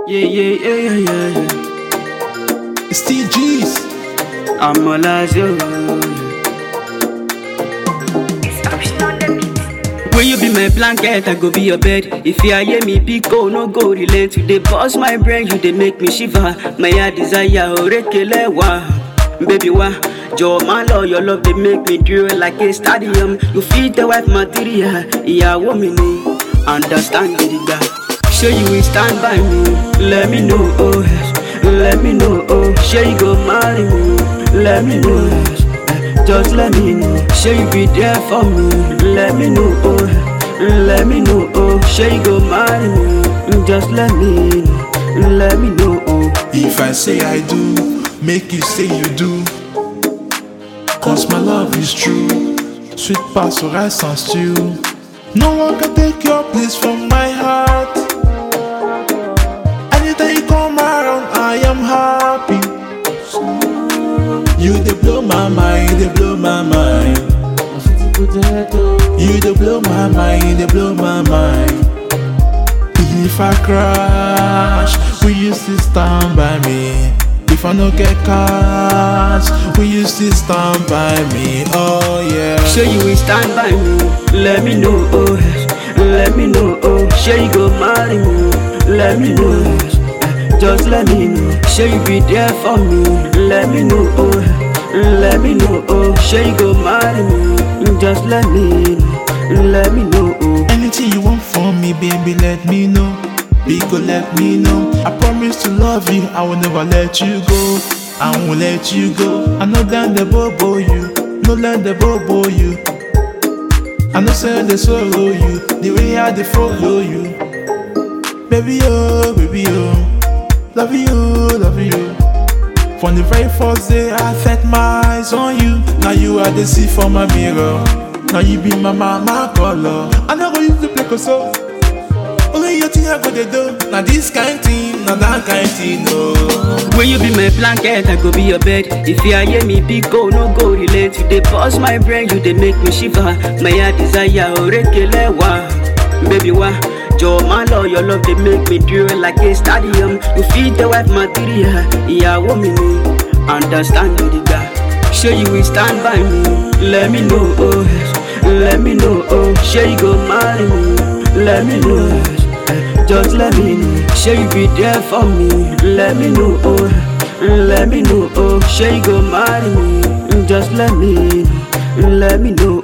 Yeah, yeah, yeah, yeah, yeah. yeah. It's TG's. I'm all as you. Will you be my blanket? I go be your bed. If you hear me, big go, no go relate. You dey bust my brain, you dey make me shiver. My heart desire, orekele wa. Baby wa, Joe my love, your love they make me drill like a stadium. You feed the wife material, ìyàwó mi ni. Understand the guy. Sure you will stand by me. Let me know, oh yes. Let me know, oh. Sure you go marry me. Let me know, yes. Eh, Just let me know. Sure you be there for me. Let me know, oh. Let me know, oh. Sure you go marry me. Just let me know. Let me know, oh. If I say I do, make you say you do. Cause my love is true. Sweet past rice and stew. No one can take your place from my heart. Anytime you come around, I am happy. You they blow my mind, they blow my mind. You they blow my mind, they blow my mind. If I crash, will you still stand by me? If I no get cash, will you still stand by me? Oh yeah. Sure you will stand by me. Let me know, oh yes. Let me know, oh. Sure you go marry me. Let me know, yes. Eh, Just let me know. Sure you be there for me. Let me know, oh. yes. Let me know, oh. Sure you go marry me. Just let me know. Let me know, oh. Anything you want from me, baby, let me know. Big go let me know. I promise to love you, I will never let you go. I won't let you go. I know that the bobo you, no let the bobo you. I know say they swallow you, the way I they follow you. Baby oh, baby oh, love you, love you. From the very first day I set my eyes on you. Now you are the see for my mirror. Now you be my mama color. I never used to play so. Only your thing I go to do. Now this kind thing, now that kind thing, no. Will you be my blanket? I go be your bed. If you hear me, big go, no go relate. You dey bust my brain, you dey make me shiver. My heart desire, orekele wa. Baby wa, Joe my love, your love they make me drill like a stadium. You feed the wife material, ìyàwó mi ni. Understand the guy. Sure you will stand by me. Let me know, oh yes. Let me know, oh. Sure you go marry me. Let me know, yes. Eh, Just let me know. Sure you be there for me. Let me know, oh. Let me know, oh. Sure you go marry me. Just let me know. Let me know,